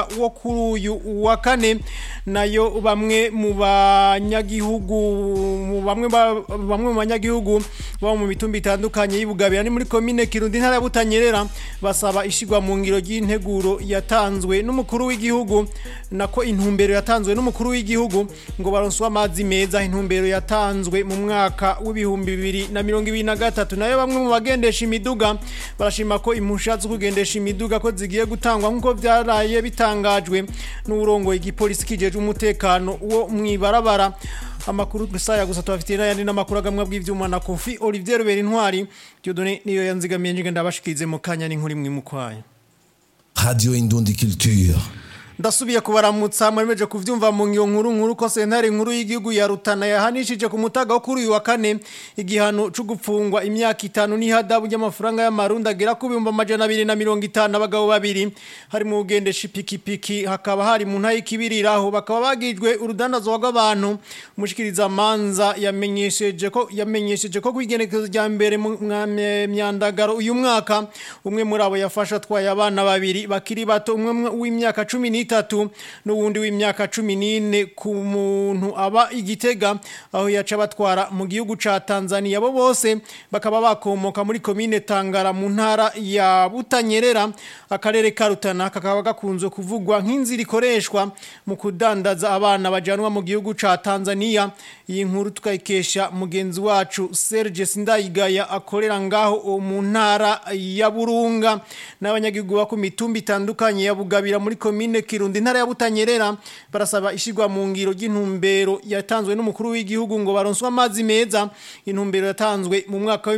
wo kuri uyu wa kane nayo bamwe mu banyagihugu mu bamwe ba- bamwe mu banyagihugu baba mu mitumba itandukanye y'ibugabira ni muri komine Kirundi ntara ya Butanyerera basaba ishigwa mu ngiro ry'integuro yatanzwe n'umukuru w'igihugu nako intumbero yatanzwe n'umukuru w'igihugu ngo baronswe amazi meza intumbero yatanzwe mu mwaka w'ibihumbi bibiri na mirongo ibiri na gatatu nayo bamwe mu bagendesha imiduga barashima ko impusha zo kugendesha imiduga ko zigiye gutangwa nk'uko byaraye bitangajwe n'urongoye igipolisi kijeje umutekano wo mwibarabara amakuru gusa gusa tubafitiye n'ayandi n'amakuru agamwa bw'ivyuma na Kofi Olivier Rubera Intwari Dieudonné niyo yanzigamiye njye ndabashikirize mu kanya n'inkuru imwe mu kwayo Radio Indundi Culture. ndasubiye kubaramutsa mwemeje kuvyumva mu ngiyo nkuru nkuru ko sentare nkuru y'igihugu ya Rutana yahanishije ku mutaga wo kuri uyu wa kane igihano cyo gupfungwa imyaka itanu n'ihadabu ry'amafaranga y'amarundi agera ku bihumbi amajana abiri na mirongo itanu abagabo babiri hari mu ugendesha ipikipiki hakaba hari mu ntayi kibiriraho bakaba bagijwe urudandazwa rw'abantu umushikiriza manza yamenyesheje ko yamenyesheje ko kwigenekezo rya mbere mu mwa- myandagaro uyu mwaka umwe muri abo yafasha atwaye abana babiri bakiri bato umwe w'imyaka cumi n'itatu n'uwundi w'imyaka cumi n'ine ku muntu aba igitega aho yaca batwara mu gihugu ca Tanzania bo bose bakaba bakomoka muri komine Tangara mu ntara ya Butanyerera akarere ka Rutana kakaba gakunzwe kuvugwa nk'inzira ikoreshwa mu kudandaza abana bajanwa mu gihugu ca Tanzania iyi nkuru tukayikesha mugenzi wacu Serge Sindayigaya akorera ngaho mu ntara ya Burunga n'abanyagihugu ba ku mitumba itandukanye ya Bugabira muri komine Kirundi intara ya Butanyerera barasaba ishigwa mu ngiro ry'intumbero yatanzwe n'umukuru w'igihugu ngo baronswe amazi meza intumbero yatanzwe mu mwaka wa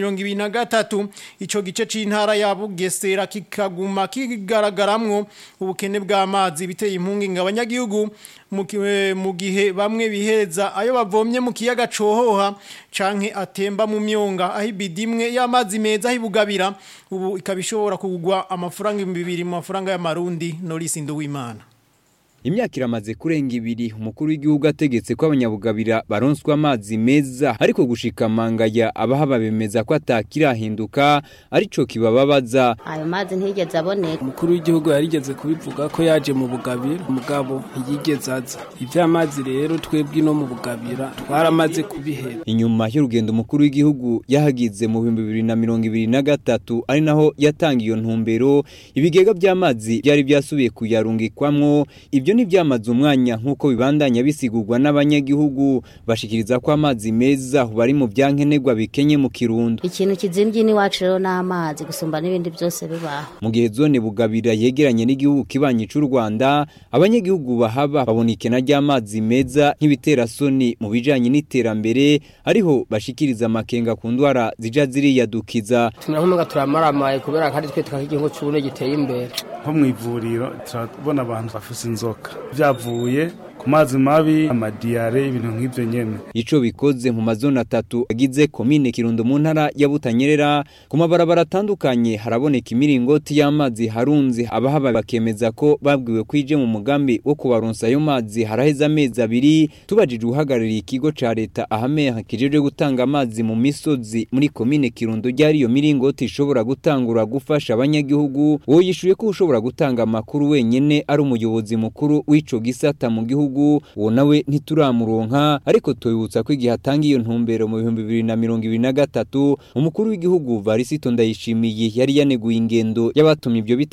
2023 ico gice c'intara ya Bugesera kikaguma kigaragaramwo ubukene bw'amazi biteye impungi abanyagihugu mu ki- mu gihe bamwe bihereza ayo bavomye mu kiyaga cohoha canke atemba mu myonga aho ibidimwe y'amazi meza hibugabira ubu ikaba ishobora kugwa amafaranga ibihumbi bibiri mu mafaranga y'amarundi Norisi Nduwimana Imyaka iramaze kurenga ibiri umukuru w'igihugu ategetse ko abanyabugabira baronswa amazi meza ariko gushika mangaya abahaba bemeza ko atakirahinduka arico kibababaza ayo mazi ntiyigeze aboneka umukuru w'igihugu yarigeze kubivuga ko yaje mu bugabira umugabo ntiyigeze aza ivy'amazi rero twebwe no mu bugabira twaramaze kubihera inyuma y'urugendo umukuru w'igihugu yahagize mu bihumbi bibiri na mirongo ibiri na gatatu ari naho yatanga iyo ntumbero ibigega by'amazi byari byasubiye kuyarungikwamwo ibyo ntibyamaze umwanya nk'uko bibandanya bisigurwa n'abanyagihugu bashikiriza ko amazi meza bari mu byankenerwa bikenye mu kirundo ikintu kizimvye n'iwacu rero n'amazi gusumba n'ibindi byose bibaho mu gihe zone bugabira yegeranye n'igihugu kibanyi cy'u Rwanda abanyagihugu bahaba babona ikena ry'amazi meza nk'ibiterasoni mu bijanye n'iterambere ariho bashikiriza amakenga ku ndwara zija ziriyadukiza tunahumuga turamaramaye kubera kandi twe twak'igihugu cy'ubune giteye imbere nko mu ivuriro turabona abantu bafise inzoka byavuye ku mazi mabi amadiyare ibintu nk'ibyo nyene ico bikoze mu mazone atatu agize komine Kirundo mu ntara ya Butanyerera ku mabarabara atandukanye haraboneka imiringoti y'amazi harunze abahaba bakemeza ko babwiwe kwije mu mugambi wo kubaronsa ayo mazi haraheze amezi abiri tubajije uhagarariye ikigo ca leta ahameha kijeje gutanga amazi mu misozi muri komine Kirundo ryari iyo miringoti ishobora gutangura gufasha abanyagihugu wo yishuye ko ushobora gutanga amakuru wenyene ari umuyobozi mukuru w'ico gisata mu gihugu uwo nawe ntituramuronka ariko tubibutsa ko igihe atanga iyo ntumbero mu bihumbi bibiri na mirongo ibiri na gatatu umukuru w'igihugu Varisito Ndayishimiye yari yaneguye ingendo y'abatumye ibyo